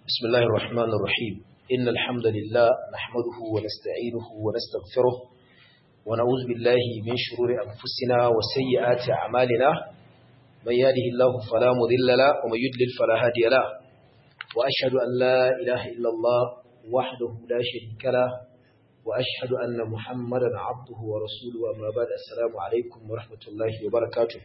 بسم الله الرحمن الرحيم إن الحمد لله نحمده ونستعينه ونستغفره ونعوذ بالله من شرور أنفسنا وسيئات أعمالنا من يهده الله فلا مضل له ومن يضلل فلا هادي له وأشهد أن لا إله إلا الله وحده لا شريك له وأشهد أن محمدا عبده ورسوله وما بعد السلام عليكم ورحمة الله وبركاته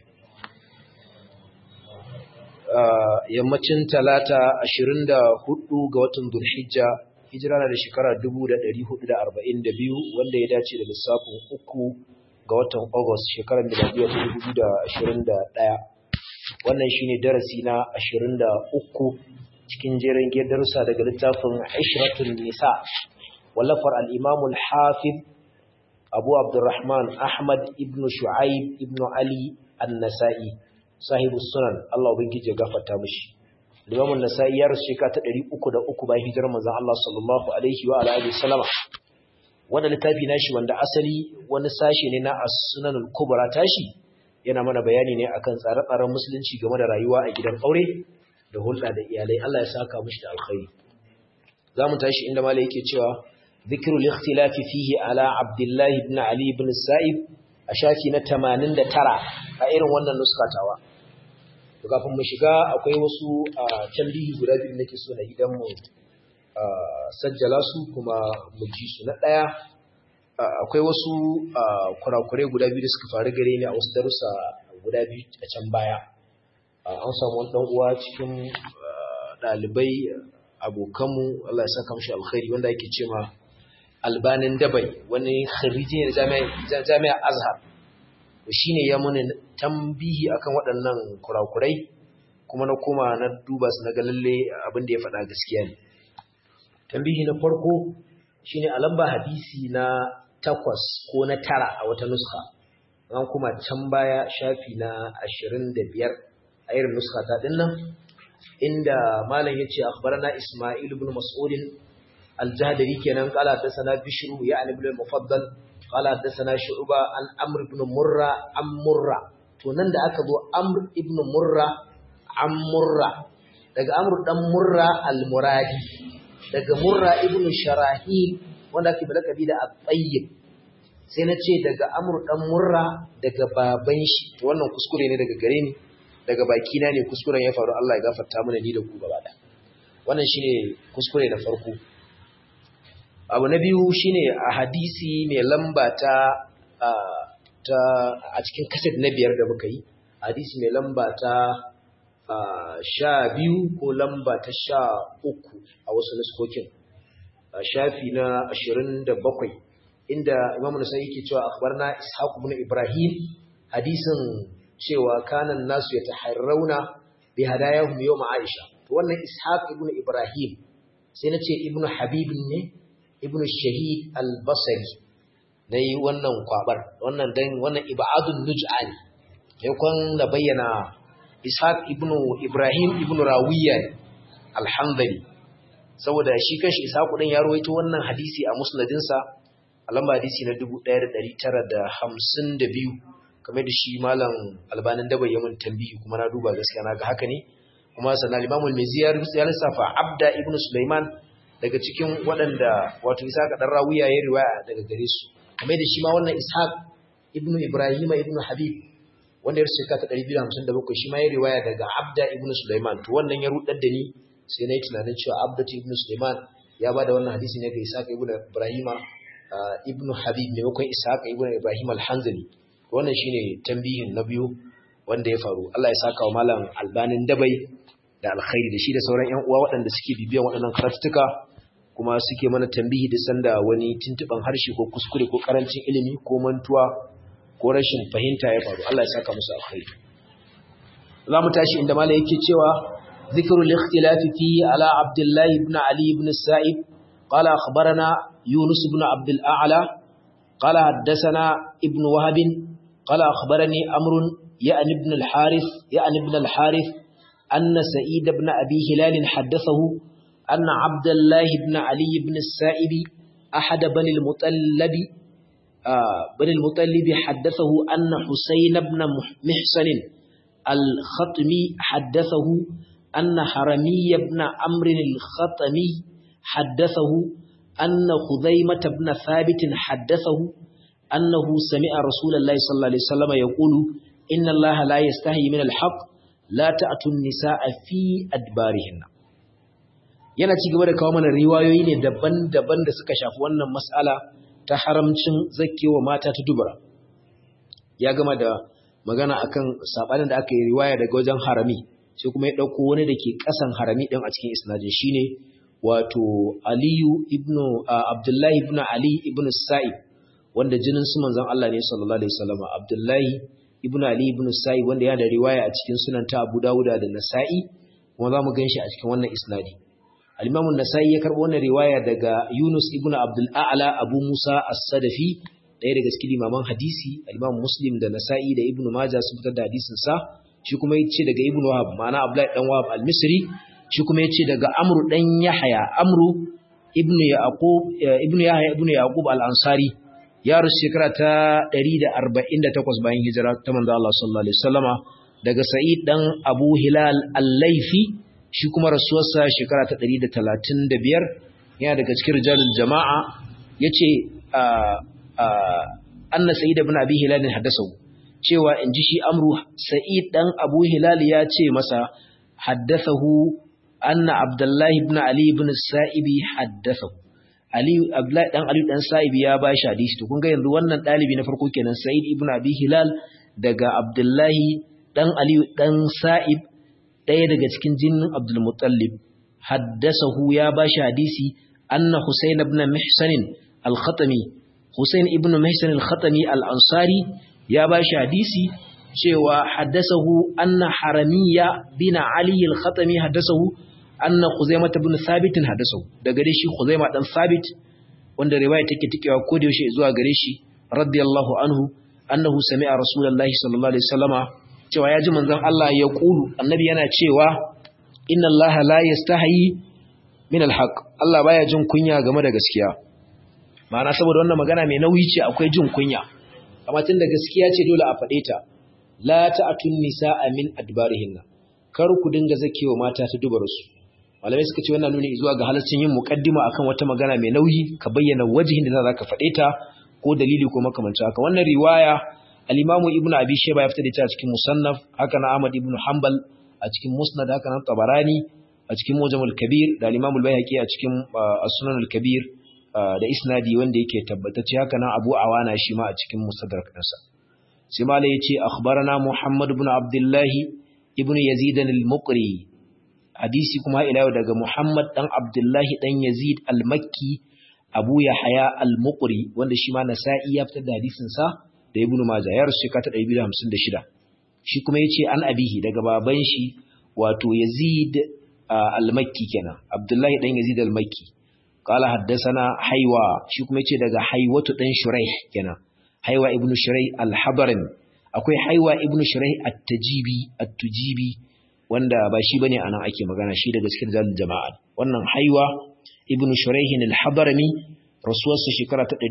yammacin talata 24 ga watan Dhulhijja hijira na da shekara 1442 wanda ya dace da lissafin uku ga watan August shekarar miladiya ta 2021 wannan shine darasi na 23 cikin jerin darussa daga littafin Ishratun Nisa wallafar al-Imam al-Hafiz Abu Abdurrahman Ahmad ibn Shu'aib ibn Ali an-Nasa'i sahibu sunan Allah ubangiji ya gafarta mishi Imam an-Nasa'i ya rasu shekara ta 303 bayan hijirar manzon Allah sallallahu alaihi wa alihi wasallama wanda littafi nashi wanda asali wani sashi ne na as-sunan al-kubra tashi yana mana bayani ne akan tsare-tsaren musulunci game da rayuwa a gidan aure da hulɗa da iyalai Allah ya saka mishi da alkhairi zamu tashi inda malai yake cewa ذكر الاختلاف فيه على عبد الله بن علي بن السائب a shafi na 89 a irin wannan nuskatawa to kafin mu shiga akwai wasu tambihi guda biyu nake so na idan mu sajjala su kuma mu ji su na daya akwai wasu kurakurai guda biyu da suka faru gare ni a wasu darussa guda biyu a can baya an samu wani dan uwa cikin dalibai abokanmu Allah ya saka mishi alkhairi wanda yake cewa albanin dabai wani khariji ne jami'a azhar shi ne ya muni tambihi akan waɗannan kurakurai kuma na koma na duba su na lalle abin da ya faɗa gaskiya ne tambihi na farko shine a lamba hadisi na takwas ko na tara a wata nuska an kuma can baya shafi na ashirin da biyar a irin nuska ta ɗin nan inda malam ya ce akhbarana ismail ibn mas'udin الجهدري كان قال حدثنا بشر يعني ابن المفضل قال حدثنا شعبة عن عمرو بن مرة عن مرة to nan da aka zo Amr ibn Murra an Murra daga Amr dan Murra al-Muradi daga Murra ibn Sharahil wanda ake balakabi da At-Tayyib sai na ce daga Amr dan Murra daga baban shi to wannan kuskure ne daga gare ni daga baki na ne kuskuren ya faru Allah ya gafarta mana ni da ku gaba da wannan shine kuskure na farko abu na biyu shine a hadisi mai lamba ta a cikin kaset na biyar da muka yi hadisi mai lamba ta sha biyu ko lamba ta sha uku a wasu nuskokin shafi na ashirin da bakwai inda imamu nasa yake cewa akhbarna ishaq ibn ibrahim hadisin cewa kanan nasu ya taharrauna bi hadayahum yawm aisha to wannan ishaq ibn ibrahim sai na ce ibn habib ne ibn shahid al-basri dai wannan kwabar wannan dan wannan ibadun nuj'a ne yakon da bayyana ishaq ibn ibrahim ibn rawiya alhamdali saboda shi kanshi ishaq din ya rawaito wannan hadisi a musnadin sa lamba hadisi na 1952 kamar da shi malam albanin da bayyamin tambihi kuma na duba gaskiya naga haka ne kuma sanan al-imam al-mizzi ya lissafa abda ibn sulaiman daga cikin waɗanda wato Ishaq dan Rawiya ya riwaya daga gare su kamar da shi ma wannan Ishaq ibnu Ibrahim ibnu Habib wanda ya rubuta ta 257 shi ma ya riwaya daga Abda ibnu Sulaiman to wannan ya rudar da ni sai na yi tunanin cewa Abda ibnu Sulaiman ya bada wannan hadisi ne ga Ishaq ibnu Ibrahim ibnu Habib maimakon Ishaq ibnu Ibrahim al-Hanzali wannan shine tambihin na biyu wanda ya faru Allah ya saka wa malam Albanin Dabai da alkhairi da shi da sauran ƴan uwa waɗanda suke bibiyan waɗannan karatuka kuma suke mana tambihi da sanda wani tuntuban harshe ko kuskure ko karancin ilimi ko mantuwa ko rashin fahimta ya faru Allah ya saka musu alkhairi za mu tashi inda malai yake cewa ذكر الاختلاف فيه على عبد الله بن علي بن السائب قال أخبرنا يونس بن عبد الأعلى قال حدثنا ابن وهب قال أخبرني أمر يعني ابن الحارث يعني ابن الحارث أن سعيد بن أبي هلال حدثه أن عبد الله بن علي بن السائب أحد بني المطلب آه بني المطلب حدثه أن حسين بن محسن الخطمي حدثه anna harami ibn amr al-khatami haddathahu anna khuzaimah ibn thabit haddathahu annahu sami'a rasulullahi sallallahu alaihi wasallam yaqulu inna allaha la yastahi min al-haqq la ta'tu an-nisaa fi adbarihinna yana ci gaba da kawo mana riwayoyi ne daban-daban da suka shafi wannan mas'ala ta haramcin zakkewa mata ta dubara ya gama da magana akan sabanin da aka yi riwaya daga wajen harami sai kuma ya dauko wani da ke kasan harami din a cikin isnadin shine wato Aliyu ibn Abdullahi ibn Ali ibn Sa'ib wanda jinin su manzon Allah ne sallallahu alaihi wasallam Abdullahi ibn Ali ibn Sa'ib wanda yana da riwaya a cikin sunan ta Abu Dawud da Nasa'i kuma zamu ganshi a cikin wannan isnadi Al-Imam nasai ya karbo wannan riwaya daga Yunus ibn Abdul A'la Abu Musa As-Sadafi ɗaya daga cikin limaman hadisi Al-Imam Muslim da Nasa'i da Ibn Majah sun fitar da hadisin sa shi kuma yace daga Ibn Wahab ma'ana Abdullah dan Wahab Al-Misri shi kuma yace daga Amr dan Yahya Amru ibn Yaqub ibn Yahya ibn Yaqub Al-Ansari ya rusu shekara ta 148 bayan hijira ta manzo Allah sallallahu alaihi wasallama daga Sa'id dan Abu Hilal Al-Laifi shi kuma rasuwarsa shekara ta 135 yana daga cikin rijalul jama'a yace anna Sa'id ibn Abi Hilal haddasahu cewa inji shi Amru Sa'id dan Abu Hilal ya ce masa haddathahu anna Abdullah ibn Ali ibn Sa'ibi haddathahu Ali Abdullah dan Ali dan Sa'ibi ya ba shi hadisi to kun ga yanzu wannan dalibi na farko kenan Sa'id ibn Abi Hilal daga Abdullah dan Ali dan Sa'ib ɗaya daga cikin jinin Abdul Muttalib haddasahu ya ba shi hadisi anna Husayn ibn Mihsan al-Khatami Husayn ibn Mihsan al-Khatami al-Ansari ya ba shi hadisi cewa haddasahu anna Haramiya bin Ali al-Khatami haddasahu anna Khuzaimah ibn Thabit haddasahu daga dai shi Khuzaimah dan Thabit wanda riwaya take tikewa ko da yaushe zuwa gare shi radiyallahu anhu annahu sami'a rasulullahi sallallahu alaihi wasallama cewa ya ji manzon Allah ya kulu annabi yana cewa inna Allah la yastahi min alhaq Allah baya jin kunya game da gaskiya ma'ana saboda wannan magana mai nauyi ce akwai jin kunya amma tunda gaskiya ce dole a faɗe ta la ta'atun nisaa min adbarihinna kar ku dinga zakewa mata ta dubar su malamai suka ce wannan nuni zuwa ga halaccin yin muqaddima akan wata magana mai nauyi ka bayyana wajihin da za ka faɗe ta ko dalili ko makamancin haka wannan riwaya al-Imam Ibn Abi Shayba ya fitar da ita a cikin Musannaf haka na Ahmad ibn Hanbal a cikin Musnad haka nan Tabarani a cikin Mujam al-Kabir da al-Imam al-Baihaqi a cikin As-Sunan al-Kabir da isnadi wanda yake tabbatacce haka nan Abu Awana shi ma a cikin Mustadrak ɗinsa sai ma yace akhbarana Muhammad ibn Abdullah ibn Yazid al-Muqri hadisi kuma ila daga Muhammad dan Abdullah dan Yazid al-Makki Abu Yahya al-Muqri wanda shi ma Nasa'i ya fitar da hadisin sa da Ibn Majah ya rasu shekara 256 shi kuma yace an abihi daga baban shi wato Yazid al-Makki kenan Abdullahi dan Yazid al-Makki qala haddathana Haywa shi kuma yace daga Haywatu dan Shuraih kenan Haywa ibn Shuraih al-Habrami akwai Haywa ibn Shuraih at-Tajibi at-Tujibi wanda ba shi bane anan ake magana shi daga cikin zalil jama'a wannan Haywa ibn Shuraih al-Habrami rasuwarsa shekara ta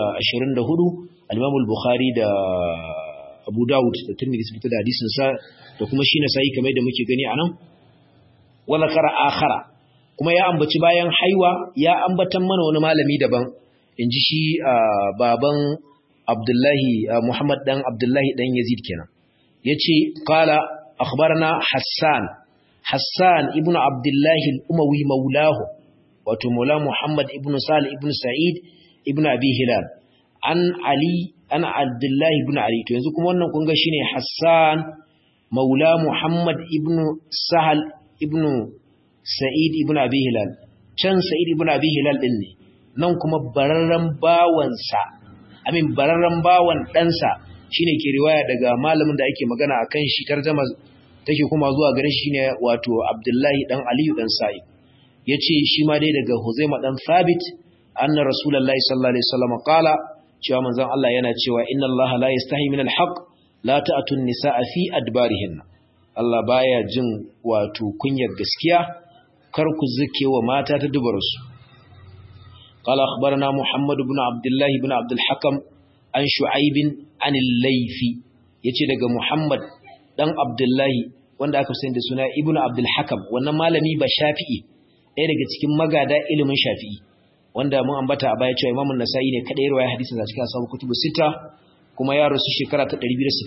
224 al-Imam al-Bukhari da Abu Dawud da Tirmidhi sun fitar da hadisin sa da kuma shi na sai kamar da muke gani anan wala kara akhara kuma ya ambaci bayan haiwa ya ambatan mana wani malami daban inji shi baban Abdullahi Muhammad dan Abdullahi dan Yazid kenan yace qala akhbarana Hassan Hassan ibn Abdullah al-Umawi maulahu wato maula Muhammad ibn Salih ibn Sa'id ibn Abi Hilal an Ali an Abdullah ibn Ali to yanzu kuma wannan kun ga shine Hassan maula Muhammad ibn Sahal ibn Sa'id ibn Abi Hilal can Sa'id ibn Abi Hilal din ne nan kuma bararran bawansa amin bararran bawan ɗansa shine ke riwaya daga malamin da ake magana akan shi tarjama take kuma zuwa gare shi ne wato Abdullahi dan Aliyu dan Sa'id yace shi ma dai daga Huzaima dan Thabit anna Rasulullahi sallallahu alaihi wasallam qala cewa manzon Allah yana cewa inna Allah la yastahi min al-haq la ta'tun nisaa fi adbarihinna Allah baya jin wato kunyar gaskiya kar ku zuke wa mata ta dubarsu قال أخبرنا محمد بن عبد الله بن عبد الحكم عن شعيب عن الليثي yace daga Muhammad dan Abdullahi wanda aka sani da suna ibnu abdul hakam wannan malami ba shafi'i ɗaya daga cikin magada ilimin shafi'i wanda mun ambata a baya cewa imamu nasa'i ne kadai riwaya hadisin da cikin asabu kutubu sita kuma ya rasu shekara ta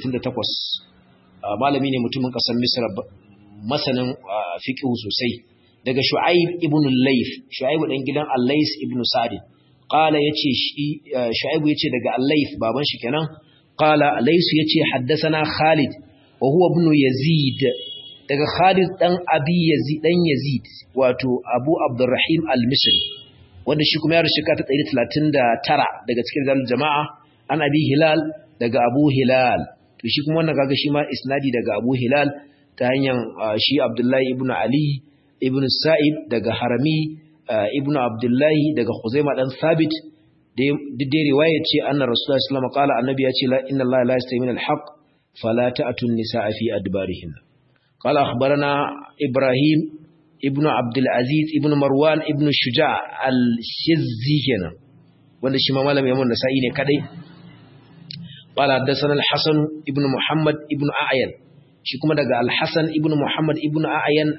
268 malami ne mutumin kasar misr masanin fiqh sosai daga shu'aib ibn al-layth shu'aib dan gidan al-lays ibn sa'd qala yace shi shu'aib yace daga al-layth baban shi kenan qala lays yace haddathana khalid wa huwa ibn yazid daga khalid dan abi yazid dan yazid wato abu abdurrahim al-misri wanda shi kuma ya rushe ka ta 139 daga cikin zal jama'a an abi hilal daga abu hilal to shi kuma wannan kaga shi ma isnadi daga abu hilal ta hanyar shi abdullahi ibn ali ibn sa'ib daga harami ibn abdullahi daga khuzaima dan thabit dai riwaya ce anna rasulullahi sallallahu alaihi wasallam qala annabi ya ce la inna allaha la yastahi min al-haq fala ta'tun nisaa fi adbarihin qala akhbarana ibrahim ibn abdul aziz ibn marwan ibn shuja al-shizzi kenan wanda shi ma malamin yamun nasa'i ne kadai qala hadathana al-hasan ibn muhammad ibn a'yan shi kuma daga al-hasan ibn muhammad ibn a'yan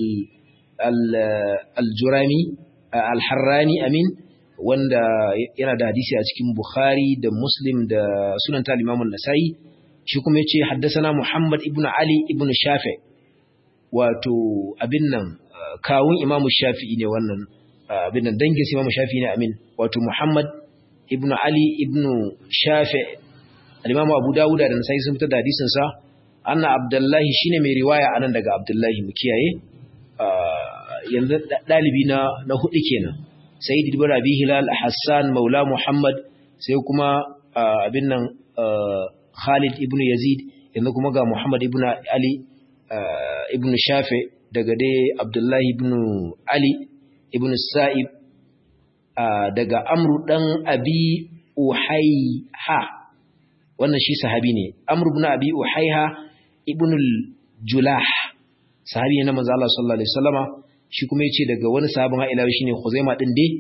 al-jurami al-harrani amin wanda yana da hadisi a cikin bukhari da muslim da sunan ta al-imam an-nasa'i shi kuma yace haddathana muhammad ibn ali ibn shafi wato abin nan kawun imamu shafi'i ne wannan abin nan dangin imamu shafi'i ne amin wato muhammad ibn ali ibn shafi al-imamu abu dawuda da nasai sun fitar da hadisin sa anna abdullahi shine mai riwaya anan daga abdullahi mu kiyaye yanzu dalibi na na hudu kenan sayyid ibn rabi hilal hassan maula muhammad sai kuma abin nan khalid ibn yazid yanzu kuma ga muhammad ibn ali ibn shafi daga dai abdullahi ibn ali ibn sa'ib daga amru dan abi uhaiha wannan shi sahabi ne amru ibn abi uhaiha ibn julah sahabi ne na manzo Allah sallallahu alaihi wasallama shi kuma yace daga wani sahabin ha ila shine khuzaima din dai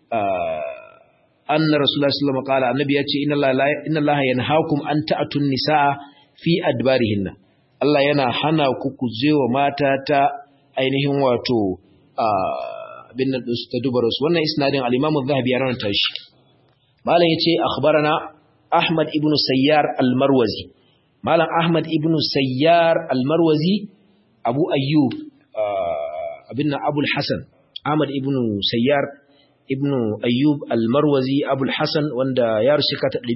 anna rasulullahi sallallahu alaihi wasallam qala annabi yace inna allaha inna allaha yanhaakum an ta'tun nisaa fi adbarihinna Allah yana hana ku ku wa mata ta ainihin wato abin nan ɗinsu ta dubar su wannan isnadin al-Imam Az-Zahabi ya rawanta shi malam yace akhbarana Ahmad ibn Sayyar al-Marwazi malam Ahmad ibn Sayyar al-Marwazi Abu Ayyub abin nan Abu al-Hasan Ahmad ibn Sayyar ibn Ayyub al-Marwazi Abu al-Hasan wanda ya rusuka ta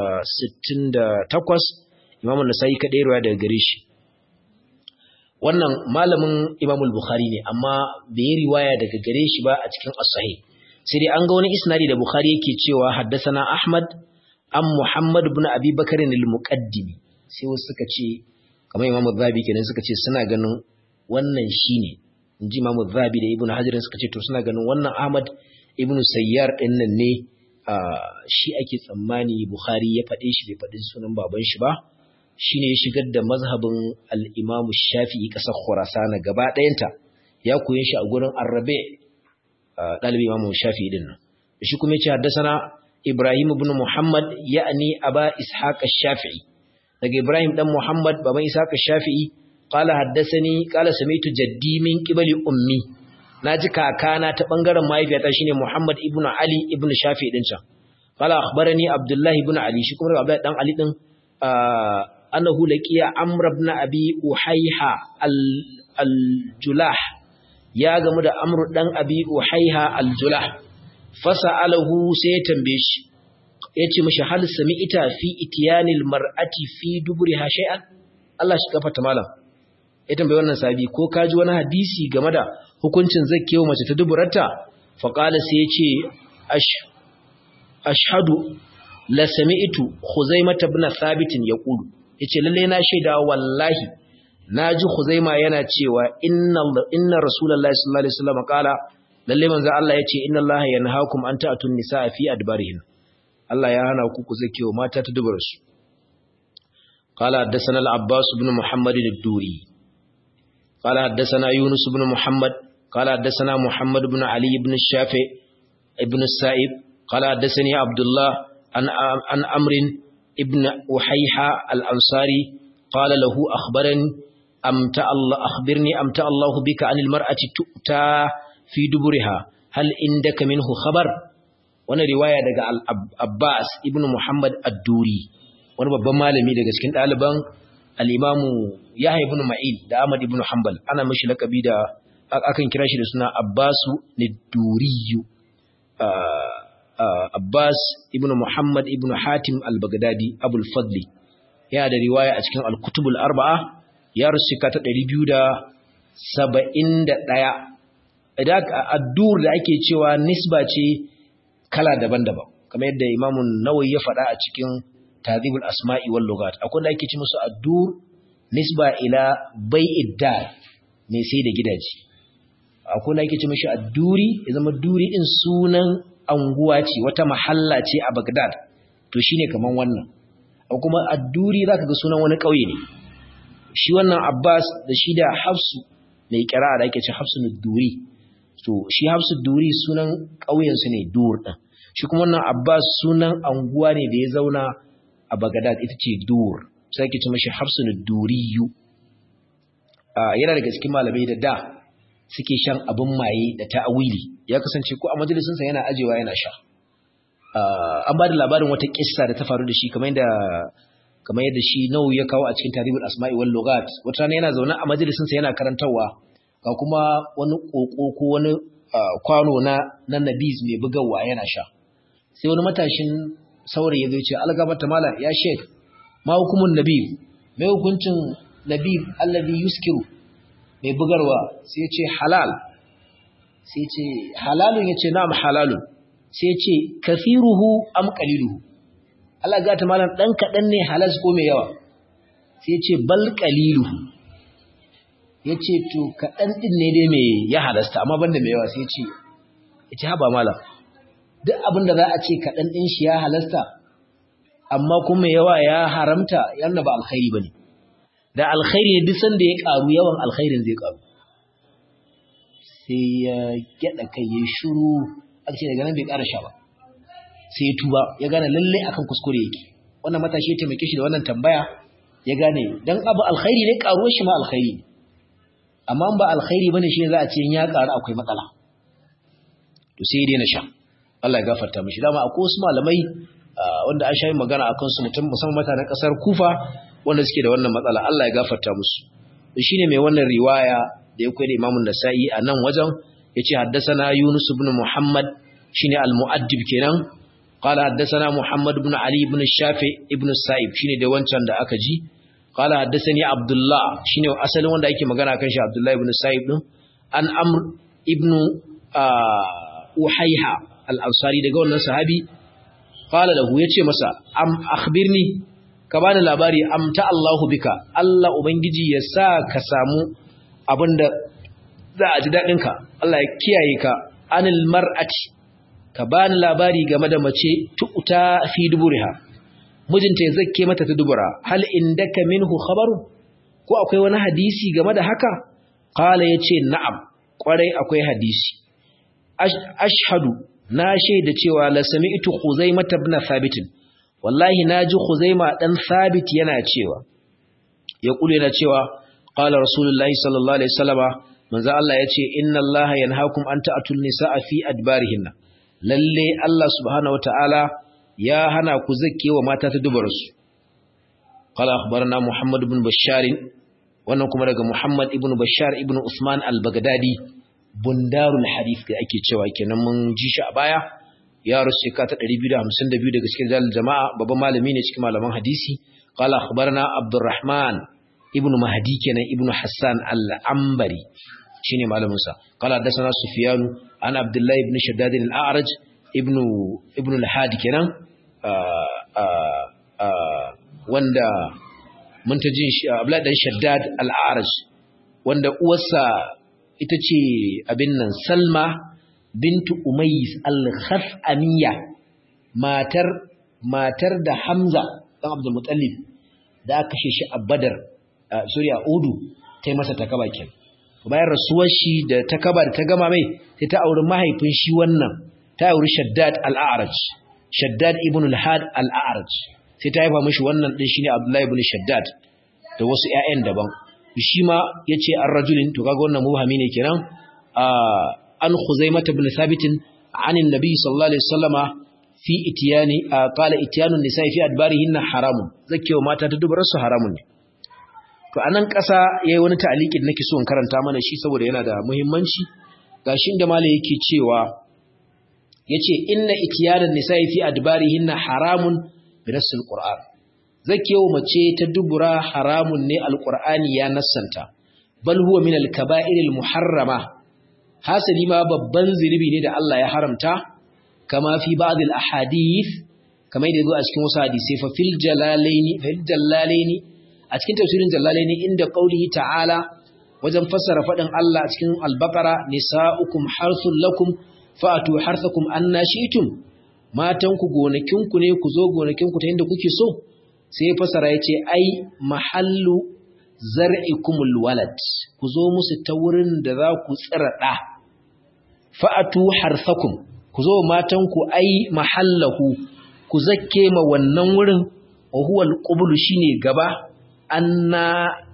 268 Imam an-Nasa'i kadai ruwa daga gare shi wannan malamin Imam al-Bukhari ne amma bai yi riwaya daga gare shi ba a cikin as-sahih sai dai an ga wani isnadi da Bukhari yake cewa haddathana Ahmad am Muhammad ibn Abi Bakr al-Muqaddimi sai wasu suka ce kamar Imam Zahabi kenan suka ce suna ganin wannan shine inji Imam Zahabi da Ibn Hajar suka ce to suna ganin wannan Ahmad ibn Sayyar din nan ne shi ake tsammani Bukhari ya faɗe shi bai faɗi sunan baban shi ba shine ya shigar da mazhabin al-Imam Shafi'i kasar Khurasan gaba ɗayanta ya koyi shi a gurin Arabe dalibi Imam Shafi'i din nan shi kuma yace haddathana Ibrahim ibn Muhammad ya'ni Aba Ishaq ash-Shafi'i daga Ibrahim dan Muhammad baban Ishaq ash-Shafi'i qala haddathani qala sami'tu jaddi min qibali ummi naji kakana ta bangaren mahaifiyata shine Muhammad ibn Ali ibn Shafi'i din can qala akhbarani Abdullah ibn Ali shi kuma Abdullah dan Ali din annahu laqiya amr ibn abi uhayha al-julah ya gamu da amr dan abi uhayha al-julah fasa'alahu sai ya tambaye shi yace mishi hal sami'ita fi ityanil mar'ati fi duburiha shay'an Allah shi gafarta malam ya tambaye wannan sabi ko kaji wani hadisi game da hukuncin zakkewa mace ta duburarta fa qala sai yace ashhadu la sami'tu khuzaimah ibn thabit yaqulu yace lalle na shaida wallahi naji khuzaima yana cewa inna inna rasulullahi sallallahu alaihi wasallam qala lalle manzo Allah yace inna allaha yanhaakum an ta'tun nisaa fi adbarihin Allah ya hana ku ku zakewa mata ta dubar su qala haddathana al-abbas ibn muhammad ad-duri qala haddathana yunus ibn muhammad qala haddathana muhammad ibn ali ibn shafi ibn sa'ib qala haddathani abdullah an an amrin ابن أحيحة الأنصاري قال له أخبرني amta Allah akhbirni amta Allah bika anil mar'ati tu'ta fi duburiha hal indaka minhu khabar wannan riwaya daga Abbas ibn Muhammad ad-Duri wani babban malami daga cikin ɗaliban al-Imamu Yahya ibn Ma'in da Ahmad ibn Hanbal ana mishi lakabi da akan kira shi da suna Abbasu Niduriyu Abbas ibn Muhammad ibn Hatim al-Baghdadi Abul Fadli yana da riwaya a cikin Al-Kutubul Arba'a ya rusika ta 271 idan addur da ake cewa nisba ce kala daban-daban kamar yadda Imam Nawawi ya faɗa a cikin Tadhibul Asma'i wal Lughat akwai da ake ce musu addur nisba ila bai'id dar ne sai da gidaje akwai da ake ce mishi adduri ya zama duri din sunan anguwa ce wata mahalla ce a Baghdad to shine kaman wannan kuma adduri zaka ga sunan wani kauye ne shi wannan Abbas da shi da Hafsu mai kira da ake ce Hafsu duri to shi Hafsu duri sunan kauyen su ne dur din shi kuma wannan Abbas sunan anguwa ne da ya zauna a Baghdad ita ce dur sai ake ce mishi Hafsu duriyu yana daga cikin malamai da da suke shan abin maye da ta'awili ya kasance ko a majalisinsa yana ajewa yana sha an ba da labarin wata kissa da ta faru da shi kamar yadda kamar yadda shi nau ya kawo a cikin tarihul asma'i wal lughat wata rana yana zaune a majalisinsa yana karantawa ga kuma wani koko ko wani kwano na na nabiz mai bugawa yana sha sai wani matashin saurayi ya zo ce algabata mala ya sheik ma hukumun nabib mai hukuncin nabib allazi yuskiru mai bugarwa sai ce halal sai ce halalun ya ce na'am halalun sai ce kafiruhu am qaliluhu Allah ga ta malam dan kadan ne halas ko mai yawa sai ce bal qaliluhu yace to kadan din ne dai mai ya halasta amma banda mai yawa sai ce yace haba malam duk abin da za a ce kadan din shi ya halasta amma kuma mai yawa ya haramta yana ba alkhairi bane da alkhairi duk sanda ya karu yawan alkhairin zai karu sai ya gyada kai ya shiru aka ce daga nan bai ƙara sha ba sai ya tuba ya gane lalle akan kuskure yake wannan matashi ya taimake shi da wannan tambaya ya gane dan abu alkhairi ne karuwar shi ma alkhairi ne amma ba alkhairi bane shi za a ce ya karu akwai matsala to sai ya daina sha Allah ya gafarta mishi dama akwai wasu malamai wanda an shayi magana akan su mutum musamman mutanen kasar Kufa wanda suke da wannan matsala Allah ya gafarta musu shine mai wannan riwaya da ya koyi da Imam Nasa'i a nan wajen yace haddathana Yunus ibn Muhammad shine al-mu'addib kenan qala haddathana Muhammad ibn Ali ibn Shafi ibn Sa'ib shine da wancan da aka ji qala haddathani Abdullah shine asalin wanda ake magana kan shi Abdullah ibn Sa'ib din an Amr ibn Uhayha al-Ansari daga wannan sahabi qala lahu yace masa am akhbirni ka bani labari amta Allahu bika Allah ubangiji ya sa ka samu abinda za a ji dadin ka Allah ya kiyaye ka anil mar'ati ka bani labari game da mace tu'ta fi duburiha mijinta ya zakke mata ta dubura hal indaka minhu khabaru ko akwai wani hadisi game da haka qala yace na'am kwarai akwai hadisi ashhadu na shaida cewa la sami'tu khuzaimah ibn thabit wallahi naji khuzaima dan thabit yana cewa ya kula yana cewa qala rasulullahi sallallahu alaihi wasallama manzo Allah yace inna allaha yanhaakum an ta'tul nisaa fi adbarihinna lalle Allah subhanahu wataala ya hana ku zakkewa mata ta dubarsu qala akhbarana muhammad ibn bashar wannan kuma daga muhammad ibn bashar ibn usman al-baghdadi bundarul hadith da ake cewa kenan mun ji shi a baya ya rusu ka ta 252 daga cikin dalil jama'a babban malami ne cikin malaman hadisi qala akhbarana abdurrahman ibnu mahdi kenan ibnu hassan al-ambari shine malamin sa qala hadathana sufyan an abdullah ibn shaddad al-a'raj ibnu ibnu al-hadi kenan wanda mun ta jin shi abdullah dan shaddad al-a'raj wanda uwarsa ita ce abin nan Salma bintu Umayyis al-Khas'amiyya matar matar da Hamza dan Abdul Muttalib da aka kashe shi a Badar sorry a Udu tai masa takaba ken bayan rasuwar shi da takaba da ta gama mai sai ta auri mahaifin shi wannan ta auri Shaddad al-A'raj Shaddad ibn al-Had al-A'raj sai ta haifa mishi wannan din shine Abdullah ibn Shaddad da wasu ƴaƴan daban shi ma yace ar-rajulin to kaga wannan mubhami ne kenan an khuzaimah ibn thabit an annabi sallallahu alaihi wasallama fi itiyani qala itiyanu nisa'i fi adbarihinna haramun zakewa mata ta dubar su haramun ne to anan ƙasa yayi wani ta'liqin nake so in karanta mana shi saboda yana da muhimmanci gashi inda malai yake cewa yace inna itiyanan nisa'i fi adbarihinna haramun bi nassil qur'an zakewa mace ta dubura haramun ne alqur'ani ya nassanta bal huwa min al-kaba'iril muharrama hasali ma babban zunubi ne da Allah ya haramta kama fi ba'd al-ahadith kama yadda zo a cikin wasu hadisi fa fil jalalaini fil jalalaini a cikin tafsirin jalalaini inda qaulihi ta'ala wajen fassara fadin Allah a cikin al-baqara nisa'ukum harthul lakum fa'atu harthakum anna shi'tum matan ku gonakin ku ne ku zo gonakin ku ta inda kuke so sai ya fassara yace ai mahallu zar'ikumul walad ku zo musu ta wurin da za ku tsira da fa'atu harthakum ku zo matanku ai mahallahu ku zakke ma wannan wurin wa huwa alqublu shine gaba anna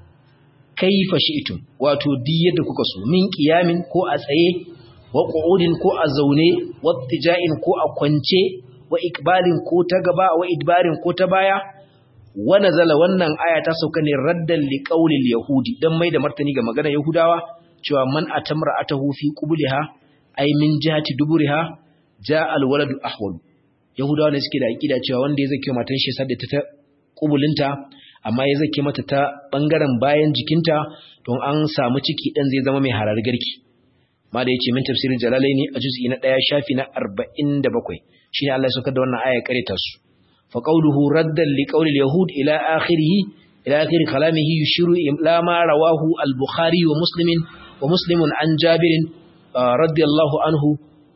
kaifa shi'tum wato di yadda kuka so min qiyamin ko a tsaye wa qu'udin ko a zaune wa tija'in ko a kwance wa ikbalin ko ta gaba wa idbarin ko ta baya wa nazala wannan aya ta sauka ne raddan liqaulil yahudi dan mai da martani ga maganar yahudawa cewa man atamra atahu fi qubliha ay min jihati duburiha ja alwaladu ahwal yahudawa ne suke da aqida cewa wanda ya zake matan shi sadda ta kubulinta amma ya zake mata ta bangaren bayan jikinta don an samu ciki dan zai zama mai harar garki ma da yace min tafsirin jalalaini a juz'i na 1 shafi na 47 shine Allah ya saukar da wannan aya kareta su fa qawluhu raddan li qawli al-yahud ila akhirih ila akhir kalamihi yushiru ila ma rawahu al-bukhari wa muslim wa muslimun an jabirin radiyallahu anhu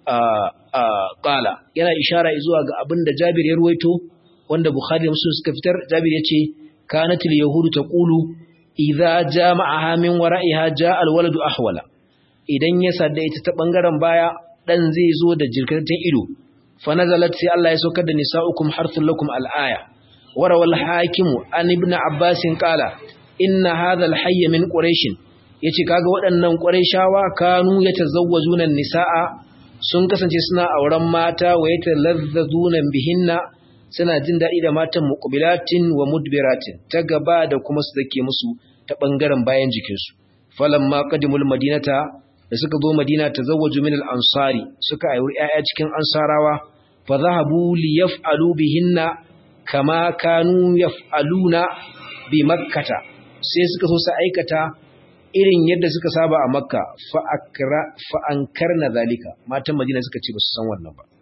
qala yana ishara zuwa ga abinda Jabir ya ruwaito wanda Bukhari da Muslim suka fitar Jabir yace kanatil yahudu taqulu idza jama'aha min wara'iha ja'a alwaladu ahwala idan ya sadda ita ta bangaren baya dan zai zo da jirkatan ido fa nazalat sai Allah ya saukar da nisa'ukum harthul lakum alaya warawal hakimu an ibn abbas qala inna hadha alhayy min quraish yace kaga waɗannan quraishawa kanu yatazawwajuna nisaa sun kasance suna auren mata wa yata lazzazunan bihinna suna jin daɗi da matan muqbilatin wa mudbiratin ta gaba da kuma su dake musu ta bangaren bayan jikinsu falamma qadimul madinata da suka zo madina tazawwaju min al-ansari suka auri 'ya'ya cikin ansarawa fa zahabu li yaf'alu bihinna kama kanu yaf'aluna bi makkata sai suka so su aikata irin yadda suka saba a makka fa'ankar na zalika matan madina suka ce ba su san wannan ba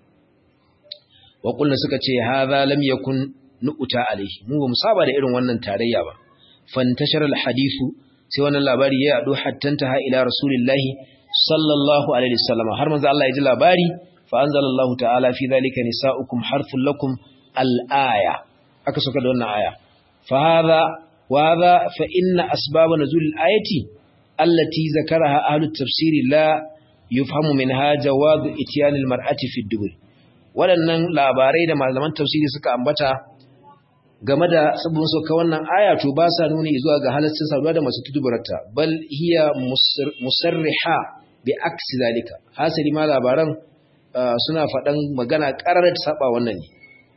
waƙulna suka ce haza lam yakun nu'uta alaihi mu ba mu saba da irin wannan tarayya ba fantashar alhadisu sai wannan labari ya yaɗo hattanta ha ila rasulillahi sallallahu alaihi wasallam har manzo Allah ya ji labari fa anzalallahu ta'ala fi zalika nisa'ukum harthul lakum al-aya aka saka da wannan aya fa hadha wa hadha fa inna asbab nuzul al-ayati التي ذكرها أهل التفسير لا يفهم منها جواز اتيان المرأة في الدبر waɗannan labarai da malaman tafsiri suka ambata game da sabon sauka wannan aya to ba sa nuni zuwa ga halaccin saduwa da masu tudubarta bal hiya musarriha bi aksi zalika hasali ma labaran suna faɗan magana ƙarar ta saba wannan ne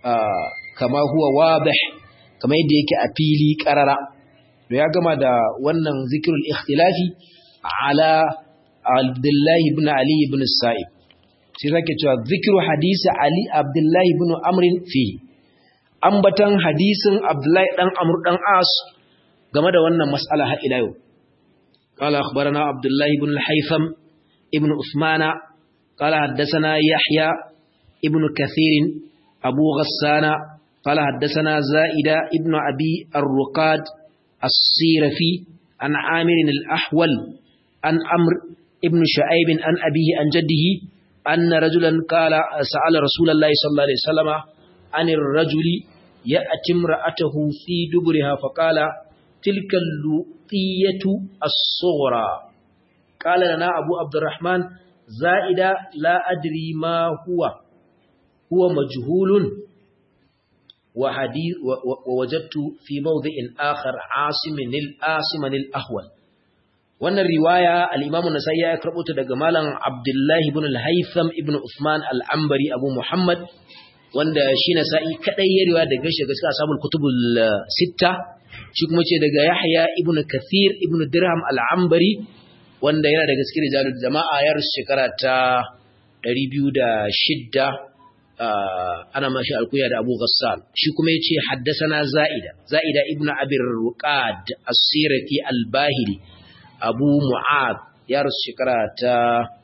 kama huwa wadih kama yadda yake a fili ƙarara to ya gama da wannan zikirul ikhtilafi ala Abdullahi ibn Ali ibn Sa'ib sai zake cewa zikru hadisi Ali Abdullahi ibn Amr fi ambatan hadisin Abdullahi dan Amr dan As game da wannan mas'ala har ila yau قال أخبرنا عبد الله بن الحيثم ابن عثمان قال حدثنا يحيى ابن كثير أبو غسان قال حدثنا زائدة ابن أبي الرقاد الصيرفي عن عامر الأحول عن أمر ابن شعيب عن أبيه عن جده أن رجلا قال سأل رسول الله صلى الله عليه وسلم عن الرجل يأتي امرأته في دبرها فقال تلك اللطية الصغرى قال لنا أبو عبد الرحمن زائدة لا أدري ما هو هو مجهول وحديث ووجدت في موضع آخر عاصم الآصم الأهول wannan riwaya al-Imam an-Nasa'i ya karbo ta daga malam Abdullah ibn al-Haytham ibn Uthman al-Ambari Abu Muhammad wanda shi Nasa'i kadai ya riwaya daga shi gaskiya ashabul kutubul sitta shi kuma ce daga Yahya ibn Kathir ibn Dirham al-Ambari wanda yana daga cikin rijalul jama'a yar shekara ta 206 ana mashi alkuya da Abu Ghassan shi kuma yace haddathana Za'ida Za'ida ibn Abi Ruqad as-Sirati al-Bahili Abu Mu'ad ya rasu shekara ta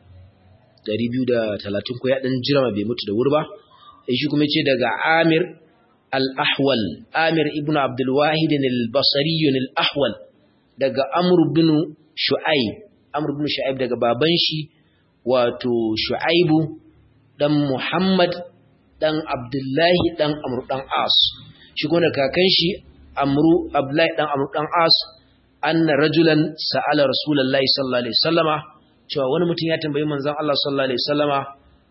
230 ko ya dan jira bai mutu da wuri ba shi kuma yace daga Amir al-Ahwal Amir ibn Abdul Wahid al-Basri al-Ahwal daga Amr ibn Shu'aib Amr ibn Shu'aib daga baban shi wato Shu'aibu dan Muhammad dan Abdullahi dan Amr dan As shi kuma da kakan shi Amru Abdullahi dan Amr dan As anna rajulan sa'ala Rasulullahi sallallahu alaihi wasallama cewa wani mutum ya tambayi manzon Allah sallallahu alaihi wasallama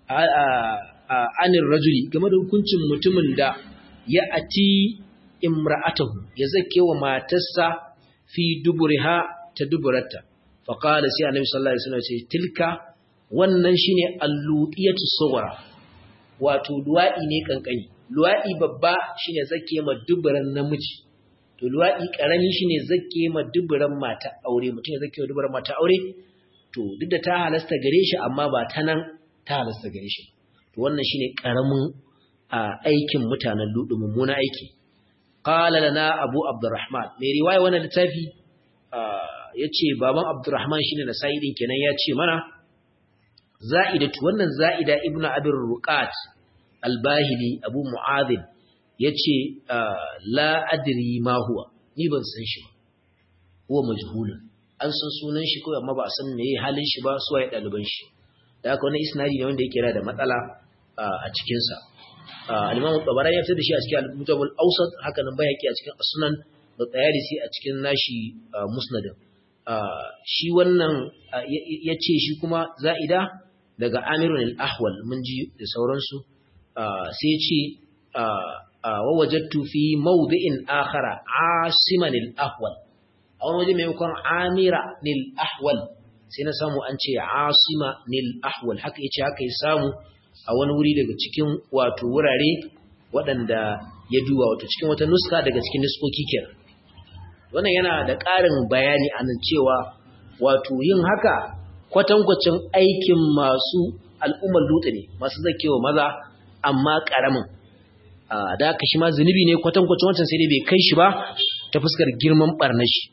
anir rajuli game da hukuncin mutumin da ya ati imra'atahu ya zake wa matarsa fi duburiha ta duburarta faqala sai annabi sallallahu alaihi wasallam ce tilka wannan shine allutiyatu sughra wato luwaɗi ne kankani luwaɗi babba shine zake ma duburan namiji to luwaɗi ƙarami shine zake ma duburan mata aure mutum ya zake ma duburan mata aure to duk da ta halasta gare shi amma ba ta nan ta halasta gare shi to wannan shine ƙaramin aikin mutanen ludu mummuna aiki qala lana abu abdurrahman mai riwaya wannan littafi yace baban abdurrahman shine na sa'idin kenan ya ce mana za'idatu wannan za'ida ibnu abir ruqat al-bahili abu mu'adhin yace la adri ma huwa ni ban san shi ba huwa majhulun an san sunan shi ko amma ba a san meye halin shi ba su waye daliban shi da haka wannan isnadi ne wanda yake da matsala a cikin sa al-imam tabarani ya fitar da shi a cikin al-mujam al-awsat haka nan bayaki a cikin as-sunan da tayalisi a cikin nashi musnadin shi wannan yace shi kuma za'ida daga amirun al-ahwal mun ji da sauransu sai ce wa wajadtu fi mawdi'in akhara asiman al-ahwal a wani waje maimakon amira nil ahwal sai na samu an ce asima nil ahwal haka yace haka ya samu a wani wuri daga cikin wato wurare waɗanda ya duba wato cikin wata nuska daga cikin nuskoki kenan wannan yana da ƙarin bayani a nan cewa wato yin haka kwatankwacin aikin masu al'ummar dutse ne masu zakewa maza amma ƙaramin da haka shi ma zunubi ne kwatankwacin wancan sai dai bai kai shi ba ta fuskar girman ɓarnashi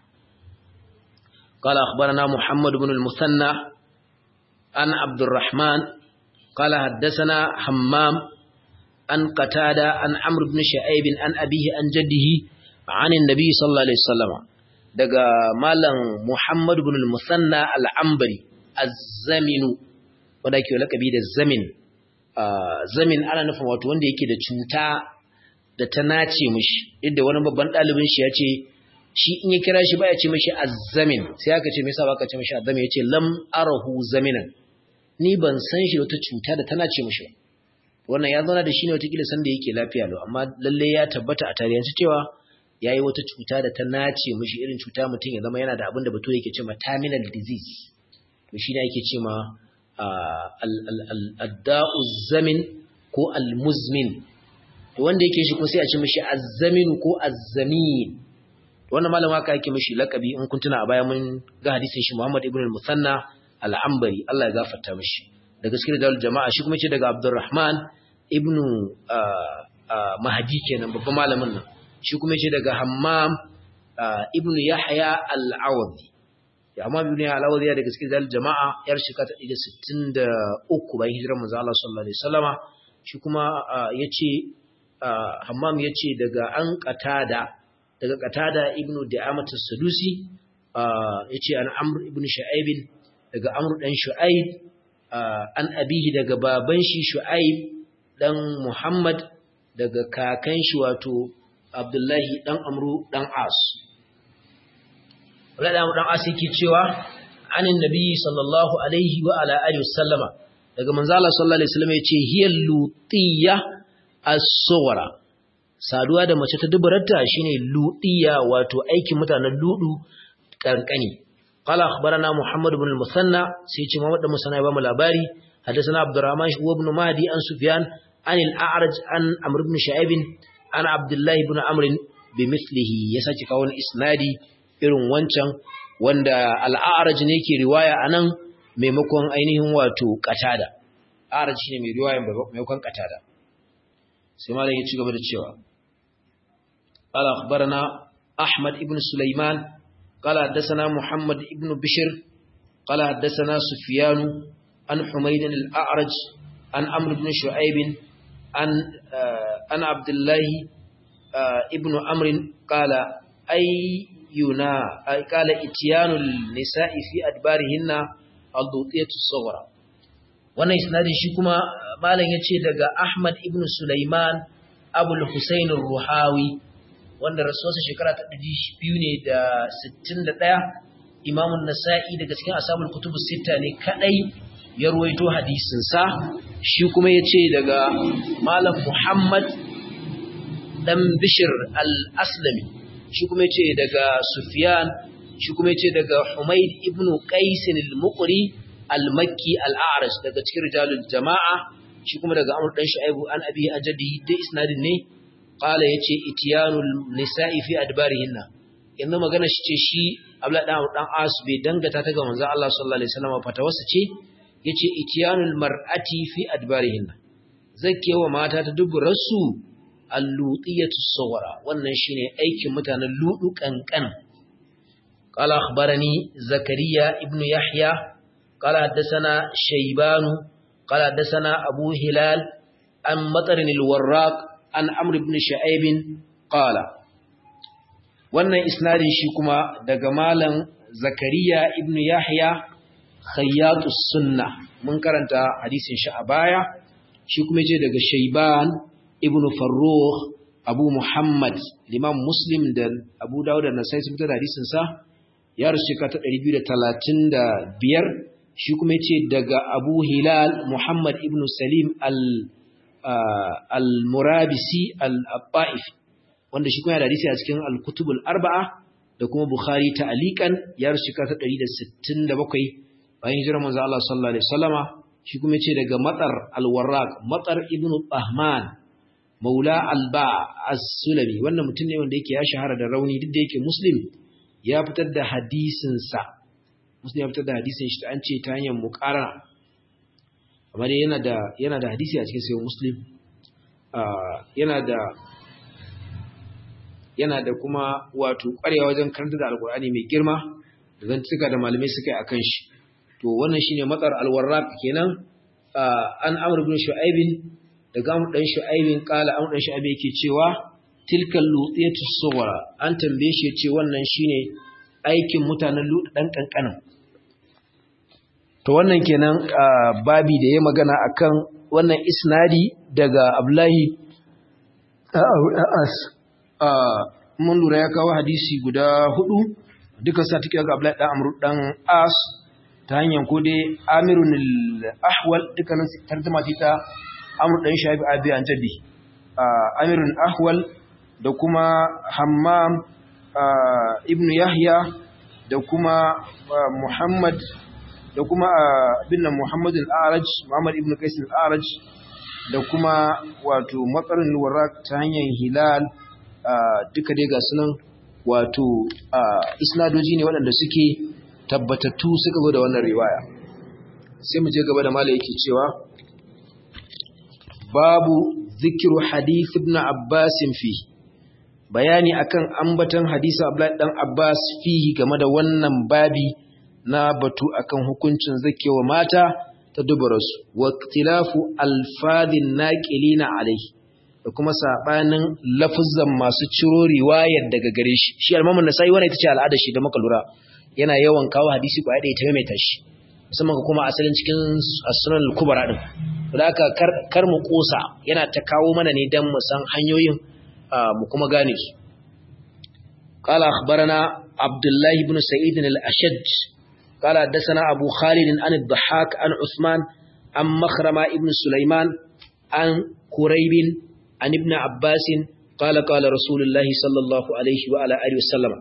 قال أخبرنا محمد بن المثنى عن عبد الرحمن قال حدثنا حمام عن قتادة عن عمرو بن شعيب عن أبيه عن جده عن النبي صلى الله عليه وسلم daga malam Muhammad ibn al-Musanna al-Ambari az-Zaminu wanda yake lakabi da Zamin Zamin ana nufin wato wanda yake da cuta da ta nace mishi inda wani babban dalibin shi ya ce shi in ya kira shi baya ce mishi az-Zamin sai aka ce me yasa baka ce mishi az-Zamin yace lam arahu zaminan ni ban san shi wata cuta da ta nace mishi wannan ya zauna da shi ne wata kila san da yake lafiya lau amma lalle ya tabbata a tarihi cewa ya yi wata cuta da ta nace mashi irin cuta mutum ya zama yana da abin da bature yake ce ma terminal disease to shi ne ake ce ma adda'u zamin ko almuzmin to wanda yake shi ko sai a ce mashi azzamin ko azzamin wannan malam haka yake mashi lakabi in kun tuna a baya mun ga hadisin shi Muhammad ibn al-Musanna al-Ambari Allah ya gafarta mashi da gaskiyar dalil jama'a shi kuma ce daga Abdurrahman ibn Mahdi kenan babban malamin nan shi kuma ce daga hammam ibnu yahya al-awdi ya amma ibnu yahya al-awdi daga cikin zal jama'a yar shekara ta 63 bayan hijirar manzo Allah sallallahu alaihi wasallama shi kuma yace hammam yace daga an qatada daga qatada ibnu da'amat as-sadusi yace an amr ibnu shu'aib daga amr dan shu'aib an abihi daga baban shi shu'aib dan muhammad daga kakan shi wato Abdullahi ɗan Amru ɗan As. Wala ɗan As yake cewa, anin Nabi sallallahu Alaihi wa ala Alihi wasallama, daga manzala sallallahu Alaihi wasallama ya ce, hiyar lutiya as-suwara, saduwa da mace ta dubararta shine ludiya wato aikin mutanen ludu kankani qala akhbarana muhammad ibn al-musanna sai ce muhammad ibn musanna ya ba mu labari hadathana abdurrahman ibn mahdi an sufyan an al-a'raj an amr ibn shu'aib an abdullah ibn amr bimithlihi ya saki kawo isnadi irin wancan wanda al-a'raj ne ke riwaya anan maimakon ainihin wato qatada a'raj shine mai riwaya maimakon qatada sai malam ya ci gaba da cewa قال أخبرنا أحمد بن سليمان قال حدثنا محمد بن بشر قال حدثنا سفيان عن حميد الأعرج عن عمرو بن شعيب عن عن عبد الله ابن عمرو قال أينا قال إتيان النساء في أدبارهن الضوطية الصغرى wannan isnadin shi kuma malam yace daga Ahmad ibn Sulaiman Abul Husain ruhawi wanda rasuwarsa shekara ta ɗari biyu ne da sittin da ɗaya imamun nasa'i daga cikin asabul kutubu sita ne kaɗai ya ruwaito hadisinsa shi kuma ya ce daga malam muhammad ɗan bishir al-aslami shi kuma ya ce daga sufiyan shi kuma ya ce daga humaid ibn qaisin al-muqri al-makki al-a'raj daga cikin rijalul jama'a shi kuma daga amr dan shu'aibu an abi ajadi da isnadin ne qala yace itiyanul nisa'i fi adbarihinna yanzu magana shi ce shi Abdullah dan dan As bai dangata ta ga manzon Allah sallallahu alaihi wasallam fatawarsa ce yace itiyanul mar'ati fi adbarihinna zakewa mata ta duburarsu al-lutiyatu sawara wannan shine aikin mutanen ludu kankan qala akhbarani zakariya ibn yahya qala haddathana shaybanu qala haddathana abu hilal an matarin al-warraq an amr ibn shu'aib qala wannan isnadin shi kuma daga malam zakariya ibn yahya khayyatus sunna mun karanta hadisin shi a baya shi kuma yace daga shayban ibn farrukh abu muhammad imam muslim da abu dawud da nasai sun fitar da hadisin sa ya rasu shekara ta 235 shi kuma yace daga abu hilal muhammad ibn salim al al-murabisi al-abba'if wanda shi kuma ya hadisi a cikin al-kutubul arba'a da kuma bukhari ta'aliqan ya rasu shekara ta 167 bayan hijirar manzo Allah sallallahu alaihi wasallama shi kuma yace daga matar al-warraq matar ibn tahman maula alba as-sulami wannan mutum ne wanda yake ya shahara da rauni duk da yake muslim ya fitar da hadisin sa muslim ya fitar da hadisin shi an ce ta hanyar muqarana amma dai yana da yana da hadisi a cikin sahih muslim yana da yana da kuma wato ƙwarewa wajen karanta da alkur'ani mai girma da zantuka da malamai suka yi akan shi to wannan shine matsar alwarraq kenan an amr ibn shu'aib daga amr dan shu'aib kala amr dan shu'aib yake cewa tilkal lutiyatu sughra an tambaye shi yace wannan shine aikin mutanen lut dan kankanin to wannan kenan babi da ya magana akan wannan isnadi daga abdullahi as mun lura ya kawo hadisi guda hudu duka sa take ga abdullahi dan amru dan as ta hanyar ko dai amirun al-ahwal dukkanin tarjuma ce ta amr dan shabi abi an tabi amirun ahwal da kuma hammam ibnu yahya da kuma muhammad da kuma bin muhammad al-araj muhammad ibnu qais al-araj da kuma wato matsarin warraq ta hanyar hilal duka dai ga sunan wato isnadoji ne waɗanda suke tabbatattu suka zo da wannan riwaya sai mu je gaba da mala yake cewa babu zikiru hadith ibn abbas fi bayani akan ambatan hadisi abdullahi dan abbas fihi game da wannan babi na batu akan hukuncin zakewa mata ta dubarasu wa ikhtilafu alfadhin naqilina alaihi da kuma sabanin lafuzan masu ciro riwayar daga gare shi shi al-Imam an-Nasa'i wannan ita ce al'ada shi da muka lura yana yawan kawo hadisi ko da ita maimaita shi musamman kuma asalin cikin as-Sunan al-Kubra din to haka kar kar mu kosa yana ta kawo mana ne dan mu san hanyoyin mu kuma gane su qala akhbarana Abdullah ibn Sa'id al-Ashaj قال حدثنا أبو خالد عن الضحاك عن عثمان عن مخرمة ابن سليمان عن قريب عن ابن عباس qala qala rasulullahi sallallahu alaihi wa ala alihi wasallama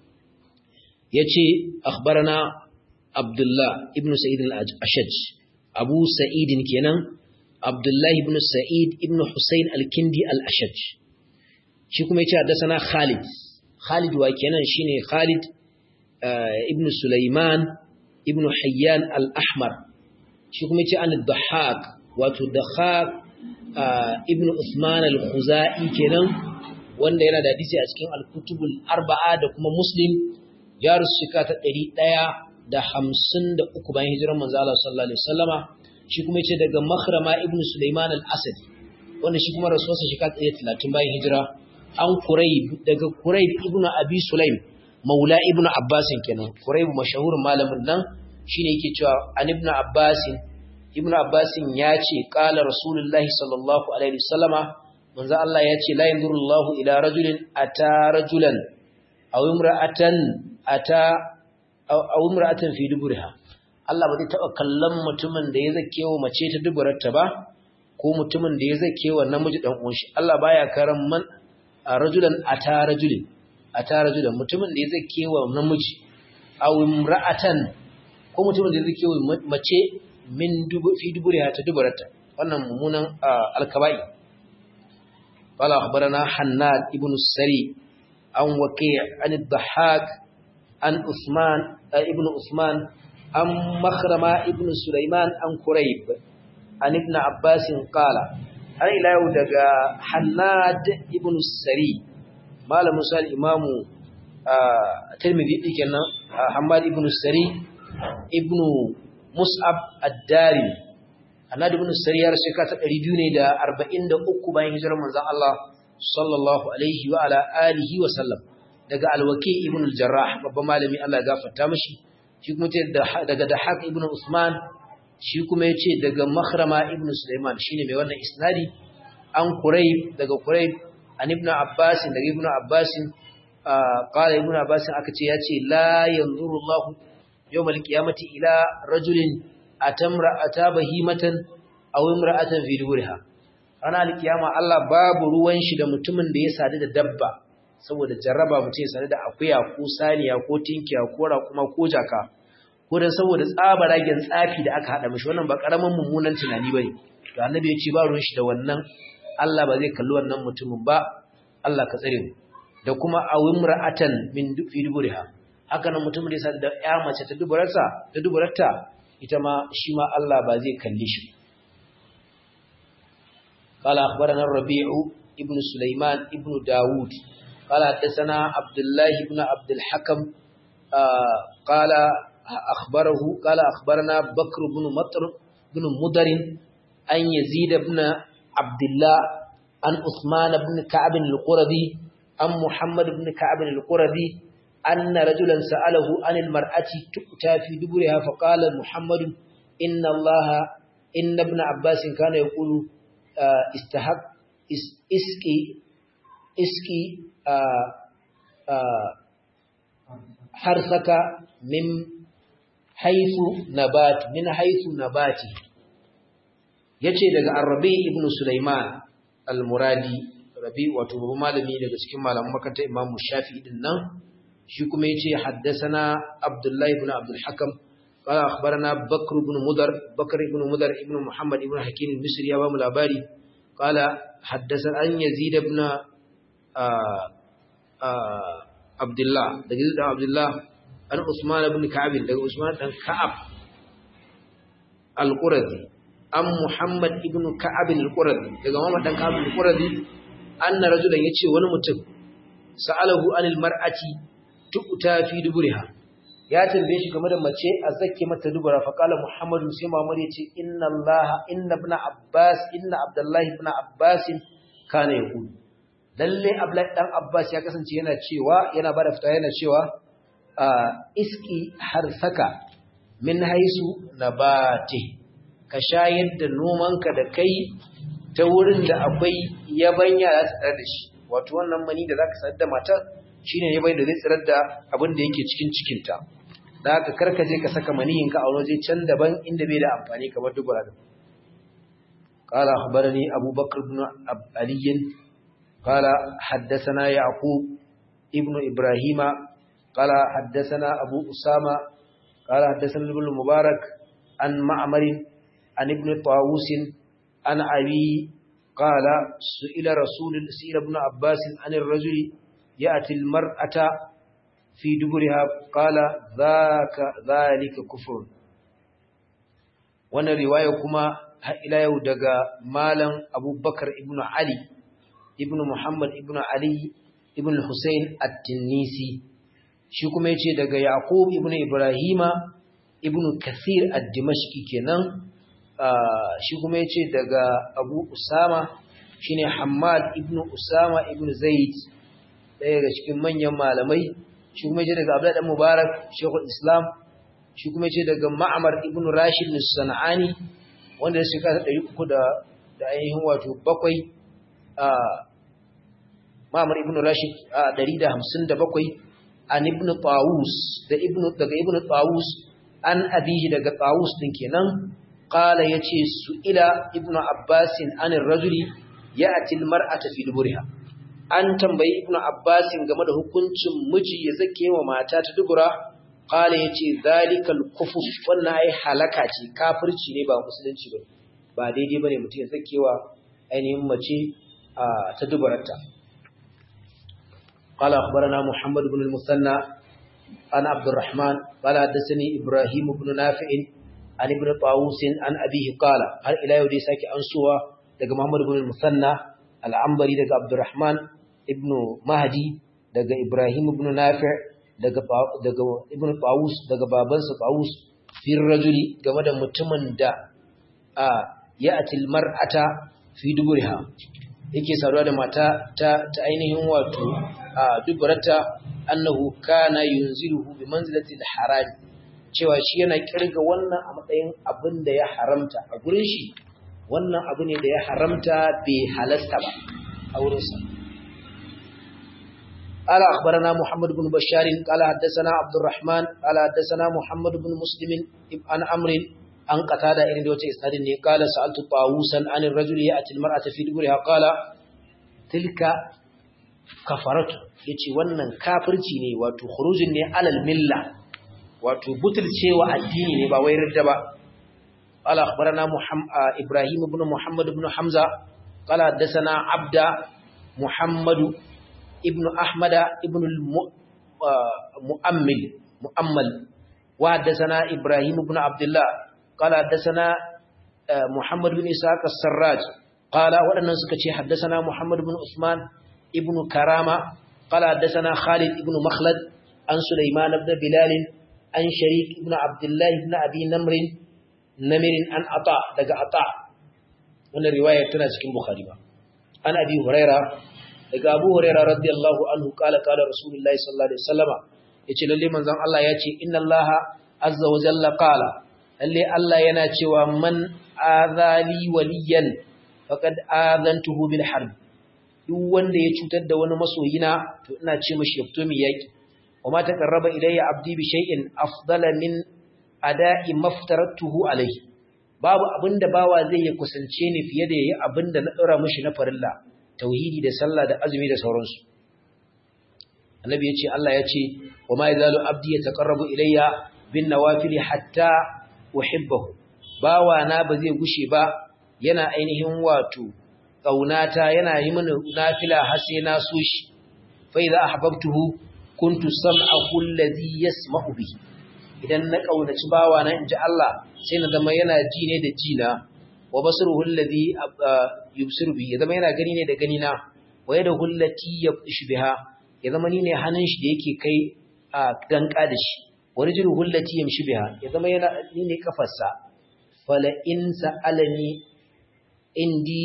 yace akhbarana abdullah ibn sa'id al-ashaj abu sa'id kenan abdullah ibn sa'id ibn husayn al-kindi al-ashaj shi kuma yace haddathana khalid khalid wa kenan shine khalid ibn sulaiman ibn hayyan al-ahmar shi kuma yace an dhahak wato dhahak ibn usman al-khuzai kenan wanda yana da hadisi a cikin al-kutubul arba'a da kuma muslim ya rusu shika ta 153 bayan hijirar manzo Allah sallallahu alaihi wasallama shi kuma yace daga makhrama ibn sulaiman al-asadi wanda shi kuma rasuwarsa shika ta 130 bayan hijira an kurayb daga kurayb ibn abi sulaim maula ibn abbas kenan kurayb mashahurin malamin nan shine yake cewa an ibn abbas ibn abbas ya ce qala rasulullahi sallallahu alaihi wasallama manzo Allah ya ce la yanzurullahu ila rajulin ata rajulan aw imra'atan ata aw imra'atan fi duburiha Allah ba zai taba kallon mutumin da ya zake wa mace ta duburarta ba ko mutumin da ya zake wa namiji dan uwan shi Allah baya karan man rajulan ata rajulin ata rajulan mutumin da ya zake wa namiji aw imra'atan ko mutumin da ya zake wa mace min dubu fi duburiha ta duburarta wannan mummunan alkaba'i قال أخبرنا حناد ابن السري عن وكيع عن الضحاك عن عثمان ابن عثمان عن مخرمة ابن سليمان عن كريب عن ابن عباس قال أنا إلى يودك حناد ابن السري ما لم يسأل إمام ترمذي كنا حماد ابن السري ابن مصعب الداري annabi ibn sariyar shekara ta 243 bayan hijirar manzon Allah sallallahu alaihi wa ala alihi wa sallam daga alwaki ibn al-jarrah babban malami Allah ya gafarta mishi shi kuma ce daga dahaq ibn usman shi kuma yace daga makhrama ibn sulaiman shine mai wannan isnadi an qurayb daga qurayb an ibn abbas daga ibn abbas qala ibn abbas aka ce yace la yanzuru Allah yawm al-qiyamati ila rajulin atamra atabahimatan aw imra'atan fi duburiha ana alkiyama Allah babu ruwan shi da mutumin da ya sadu da dabba saboda jarraba mutum ya sadu da akuya ko saniya ko tinkiya ko raƙuma ko jaka ko dan saboda tsabaragen tsafi da aka hada mishi wannan ba karaman mummunan tunani bane to annabi ya ce ba ruwan shi da wannan Allah ba zai kalli wannan mutumin ba Allah ka tsare mu da kuma aw imra'atan min fi duburiha haka nan mutumin da ya sadu da ƴa mace ta duburarsa ta duburarta ita ma shi ma Allah ba zai kalli shi قال أخبرنا الربيع ابن سليمان ابن داود قال حدثنا عبد الله بن عبد الحكم آه قال أخبره قال أخبرنا بكر بن مطر بن مدر أن يزيد بن عبد الله عن عثمان بن كعب القردي عن محمد بن كعب القردي أن رجلا سأله عن المرأة تؤتى في دبرها فقال محمد إن الله إن ابن عباس كان يقول استحق اسكي اسكي حرثك من حيث نبات من حيث نباتي yace daga Arabi ibn Sulaiman al-Muradi Rabi wato babban malami daga cikin malaman makarantar Imam Shafi'i din nan shi kuma yace haddathana Abdullah ibn Abdul Hakam qala akhbarana Bakr ibn Mudar Bakr ibn Mudar ibn Muhammad ibn Hakim al-Misri ya ba mu labari qala haddathana an Yazid ibn Abdullah daga Yazid ibn Abdullah an Usman ibn Ka'ab daga Usman dan Ka'ab al-Qurazi an Muhammad ibn Ka'ab al-Qurazi daga Muhammad dan Ka'ab al-Qurazi anna rajulan yace wani mutum sa'alahu anil mar'ati tu'ta fi duburiha ya tambaye shi game da mace a zakke mata dubura fa qala muhammadu sai muhammad yace inna allaha inna ibn abbas inna abdullahi ibn abbas kana yaqul lalle abdullahi dan abbas ya kasance yana cewa yana bada fita yana cewa iski harsaka min haisu nabati ka shayar da nomanka da kai ta wurin da akwai yabanya za ta da shi wato wannan mani da zaka sadda matar shine ne bai da zai tsirar da abin da yake cikin cikinta da haka karka je ka saka maniyin ka a waje can daban inda bai da amfani kamar dubura da qala akhbarani abu bakr ibn ali قال حدثنا يعقوب ابن إبراهيم قال حدثنا أبو أسامة قال حدثنا ابن المبارك عن معمر عن ابن طاووس عن أبي قال سئل رسول سئل ابن عباس عن الرجل يأتي المرأة في دبرها قال ذاك ذلك كفر wannan riwaya kuma har ila yau daga malam abubakar ibn ali ibn muhammad ibn ali ibn hussein at-tinnisi shi kuma yace daga yaqub ibn ibrahima ibn kathir ad-dimashqi kenan shi kuma yace daga abu usama shine hammad ibn usama ibn zaid daya daga cikin manyan malamai shi kuma yace daga abdullah dan mubarak shaykhul islam shi kuma yace daga ma'mar ibn rashid as-sanani wanda ya shekara 300 da da ainihin wato bakwai a ma'mar ibn rashid a 157 an ibn tawus da ibn daga ibn tawus an abihi daga tawus din kenan qala yace su ila ibn abbas an ar-rajuli ya'ti al-mar'ata fi duburiha an tambayi ibn abbas game da hukuncin miji ya zake wa mata ta dubura qala yace zalikal kufur wannan ai halaka ce kafirci ne ba musulunci ba ba daidai bane mutum ya zake wa ainihin mace ta dubararta قال أخبرنا محمد بن المثنى عن عبد الرحمن قال حدثني إبراهيم بن نافع عن ابن طاووس عن أبيه قال هل إلى يودي ساكي أنسوا دقى محمد بن المثنى العنبري دقى عبد الرحمن ابن مهدي دقى إبراهيم بن نافع دقى, دقى ابن طاووس دقى بابنس طاووس في الرجل قمد متمن دا آه يأتي المرأة في دبرها yake saduwa da mata ta, ta ainihin wato a dubarata annahu kana yunziruhu bi manzilati al-haram cewa shi yana kirga wannan a matsayin abin da ya haramta a gurin shi wannan abu ne da ya haramta bai halasta ba a wurin sa قال أخبرنا محمد بن بشار قال حدثنا عبد الرحمن قال حدثنا محمد بن مسلم عن أمر an qatada irin da wace isnadin ne qala sa'altu tawusan an ar-rajuli ya'ti al-mar'ata fi duburiha qala tilka kafaratu yace wannan kafirci ne wato khurujin ne alal milla wato butulcewa addini ne ba wai ridda ba qala akhbarana muhammad ibrahim ibn muhammad ibn hamza qala hadathana abda muhammad ibn ahmad ibn al-mu'ammil mu'ammal wa hadathana ibrahim ibn abdullah قال حدثنا محمد بن إسحاق السراج قال ودنا سكتي حدثنا محمد بن عثمان ابن كرامة قال حدثنا خالد ابن مخلد عن سليمان بن بلال عن شريك ابن عبد الله بن أبي نمر نمر عن عطاء دقى عطاء wannan riwaya tana cikin Bukhari ba an abi huraira daga abu huraira radiyallahu anhu kala kala rasulullahi sallallahu alaihi wasallama yace lalle manzon Allah yace inna allaha azza wa jalla qala lalle Allah yana cewa man azali waliyan faqad azantuhu bil harb duk wanda ya cutar da wani masoyina to ina ce mishi yafto mi yaki wama taqarraba ilayya abdi bi shay'in afdala min ada'i maftaratuhu alayhi babu abinda bawa zai ya kusance ni fiye da yayi abinda na dora mishi na farilla tauhidi da sallah da azumi da sauransu annabi yace Allah yace wama yazalu abdi yataqarrabu ilayya bin nawafil hatta uhibbahu bawa na ba zai gushe ba yana ainihin wato kaunata yana yi mini nafila har sai na so shi fa idza ahbabtuhu kuntu sam'ahu alladhi yasma'u bihi idan na kaunaci bawa na inji Allah sai na zama yana ji ne da ji na wa basruhu alladhi yubsiru bihi ya zama yana gani ne da gani na wa yadahu allati yabshu biha ya zama ni ne hannun shi da yake kai a danka da shi wani jiru hullati yamshi biha ya zama yana ni ne kafarsa fala in sa'alani indi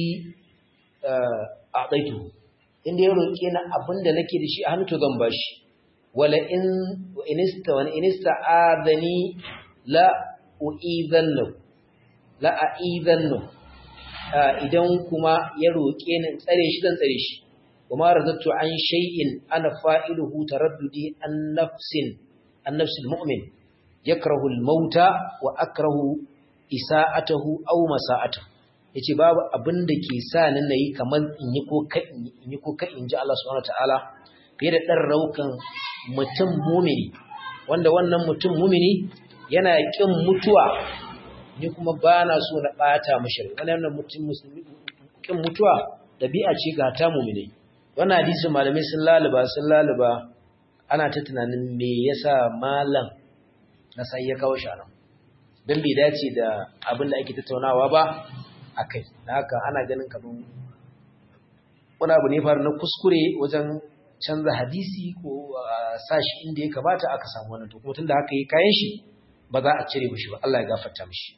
a'taitu inda ya roke na abinda nake da shi a hannu to zan bashi wala in inista wa inista adani la uidannu la aidannu idan kuma ya roke ni tsare shi zan tsare shi kuma razatu an shay'in ana fa'iluhu taraddudi an nafsin النفس المؤمن يكره الموت وأكره إساءته أو مساءته yace babu abin da ke sa ni nayi kamar in yi ko ka in yi ko ka in ji Allah subhanahu wataala fiye da dan raukan mutum mumini wanda wannan mutum mumini yana kin mutuwa ni kuma bana so na bata mishi wannan mutum musulmi kin mutuwa dabi'a ce ga ta mumini wannan hadisi malamai sun laluba sun laluba ana ta tunanin me yasa malam na sai ya kawo shi anan dan bai dace da abin da ake tattaunawa ba akai da haka ana ganin kaman wani abu ne faru na kuskure wajen canza hadisi ko sashi inda ya kamata aka samu wannan to kuma tunda haka yi kayan shi ba za a cire mishi ba Allah ya gafarta mishi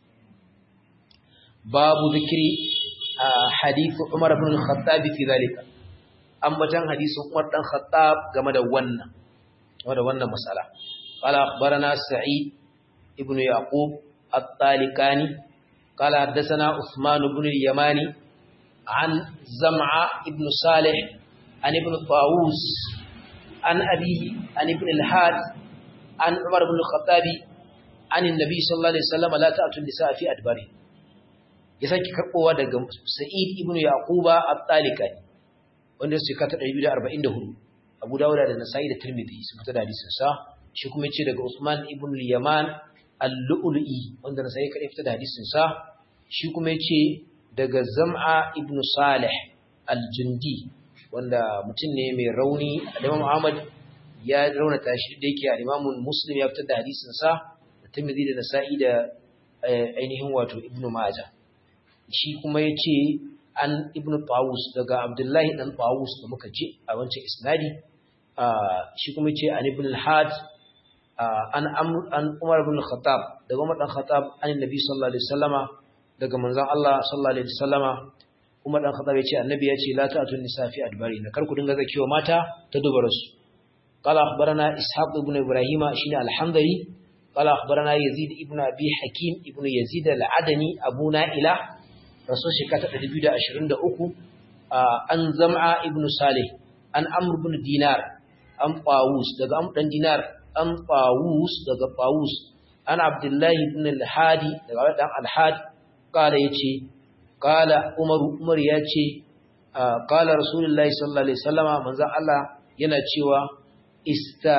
babu zikri hadith Umar ibn al-Khattab fi zalika ambatan hadisin Umar dan Khattab game da wannan game da wannan masala qala akhbarana Sa'id ibn Yaqub at-Talikani qala haddathana Uthman ibn al-Yamani an Zam'a ibn Salih an ibn Tawus an abihi an ibn al-Had an Umar ibn al-Khattab an annabi sallallahu alaihi wasallam la ta'tu an-nisa fi adbari ya saki karbowa daga Sa'id ibn Yaquba at-Talikani wanda su kata 244 Abu Dawud da Nasa'i da Tirmidhi sun fita da hadisin sa shi kuma yace daga Usman ibn al-Yaman al-Lu'lu'i wanda Nasa'i kadai fita da hadisin sa shi kuma yace daga Zam'a ibn Salih al-Jundi wanda mutum ne mai rauni Imam Ahmad ya raunata shi da yake Imam Muslim ya fitar da hadisin sa da Tirmidhi da Nasa'i da ainihin wato Ibn Majah shi kuma yace an ibn Tawus daga Abdullahi dan Tawus da muka ce a wancan isnadi shi kuma ce an ibn al-Had an an Umar ibn al-Khattab daga Umar dan Khattab an Nabi sallallahu alaihi wasallama daga manzon Allah sallallahu alaihi wasallama Umar dan Khattab yace annabi yace la ta'tun nisa fi adbari na kar ku dinga zakiwa mata ta dubara su قال أخبرنا إسحاق بن إبراهيم شين الحمدلي قال أخبرنا يزيد ابن أبي حكيم ابن يزيد العدني أبو نائلة rasul shekara ta 223 an zam'a ibn salih an amr ibn dinar an qawus daga amr dan dinar an qawus daga qawus an abdullahi ibn al-hadi daga dan al-had kala yace kala umar umar yace kala rasulullahi sallallahu alaihi wasallama manzon Allah yana cewa ista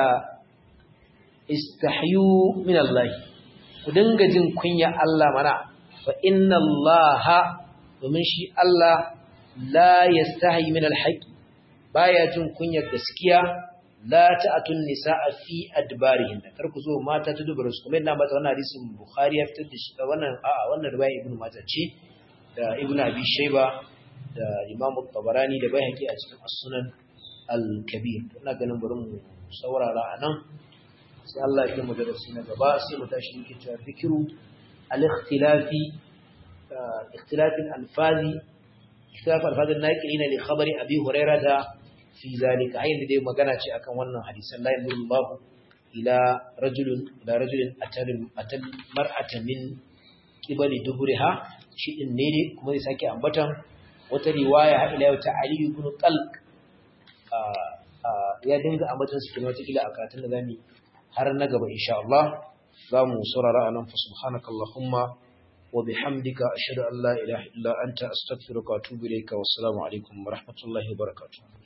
istahyu min Allah ku dinga jin kunya Allah mana fa inna Allah domin shi Allah la yastahi min alhaq baya jin kunyar gaskiya la ta'atun nisaa fi adbarihin kar ku zo mata ta dubura su kuma ina mata wannan hadisin bukhari ya fitar da shi wannan a'a wannan riwaya ibnu majah ce da ibnu abi shayba da imam tabarani da bayhaqi a cikin as-sunan al-kabir ina ganin bari mu saurara anan sai Allah ya mu darasi na gaba sai mu tashi yake cewa fikiru al-ikhtilafi اختلاف الألفاظ اختلاف الألفاظ الناقلين لخبر أبي هريرة في ذلك عين دي magana ce akan wannan hadisan la yamullahu ila rajulun ila rajulin atal atal mar'ata min qibali duburiha shi din ne ne kuma zai sake ambatan wata riwaya ila ta Ali ibn Talq ya dinga ambatan su kuma wata a karatun da zamu har na gaba insha Allah zamu saurara anan fa subhanakallahumma وبحمدك أشهد أن لا إله إلا أنت أستغفرك وأتوب إليك والسلام عليكم ورحمة الله وبركاته